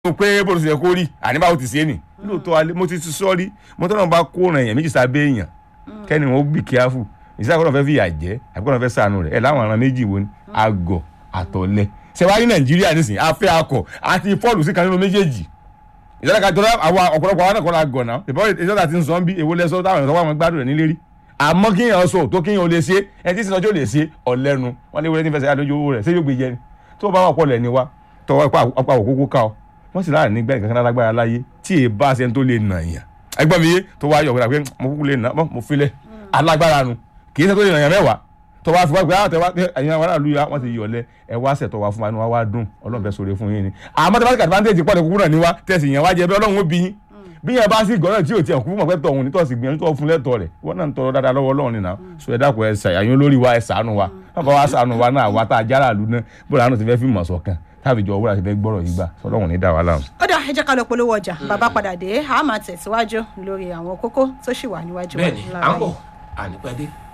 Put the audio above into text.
mo pé bó ti yẹ kó rí àní báwo ti ṣe é nì lóòótọ́ alẹ́ mo ti ti sọ rí mo tọ́nà bá kó ràn èèyàn méjì sábẹ́ èèyàn kẹ́ni wọn ó bì kíáfù ìsáàkọ́nà fẹ́ fi ìyà jẹ́ àbíkọ́nà fẹ́ sànù rẹ̀ ẹ̀ láwọn aràn méjì wo ni àgọ̀ àtọ̀lẹ ṣẹ̀wárí nàìjíríà nísìnyí afẹ́ akọ̀ àti fọ́ọ̀lù sí kan nínú méjèèjì ìjọba kan tó àwọn ọ̀pọ̀lọpọ̀ àwọn náà kọ́ la gọ̀ náà ìbọn ìjọba ti ń sọ bí èwo lẹ́sọ táwọn ìṣọwọ́ àwọn gbádùn rẹ̀ nílé rí àmọ́ kíyàn sọ tó kíyàn lè ṣe ẹni tí sinọjọ́ lè ṣe ọ̀lẹ́nu wọn ní wọlé ní fẹsẹ̀ adójú owó rẹ̀ ṣé yóò gbé jẹ ni tó bá wà pọ̀lẹ̀ ni wa tọwọ́ ọ̀pá òkúkú ká ọ wọ́n sì láàrin nígbà ìkankan lágbára láyé tí èyí bá ṣe ń tó lè nà yàn ẹgbọ́n mi yé tó wá yọ̀ wípé pé mo kúkú lè nà mo filẹ̀ alágbára nu kì í ṣe tó lè nà yàn mẹ́wàá tó wá fi wá pé àwọn tẹwà ẹ̀yin àwọn aráàlú yà wọ́n ti yọ̀lẹ̀ ẹ wá ṣẹ̀ tó wá fún wa inú wa wá dùn ọlọ́run fẹ́ sọ̀rọ̀ fún yín ni àmọ́ tí wọ́n ti advantage pọ̀ ní kúkú náà ní wa tẹ̀sí yẹn wá jẹ bí ọlọ́run ó bí yín bí yẹn bá sì gbọ́dọ̀ tí ò tiẹ̀ kú mọ̀ pé tọ̀hún ní tọ̀sí gbìyànjú tó fún lẹ́tọ̀ rẹ̀ wọ́n náà ń tọrọ dáadáa lọ́wọ́ ọlọ́run nìyà so ẹ dákun ẹ ṣàyàn olórí wa ẹ ṣàánú wa bàbá wa ṣàánú wa náà wa tá a jára àlù náà bóra àánú ti fẹ́ fi mọ̀ sọ̀kan táàbì jọ wúrà ti fẹ́ gbọ́rọ̀ yìí gbà sọlọ́run ní dà wá láàmú. ó dà ẹ jẹ́ ká lọ polówó ọjà bàbá padà dé a máa tẹ̀síwájú lórí àwọn kókó tó ṣì wà níwájú wa bẹ́ẹ̀ni à ń lára bọ̀ yìí. ànípẹ́dé.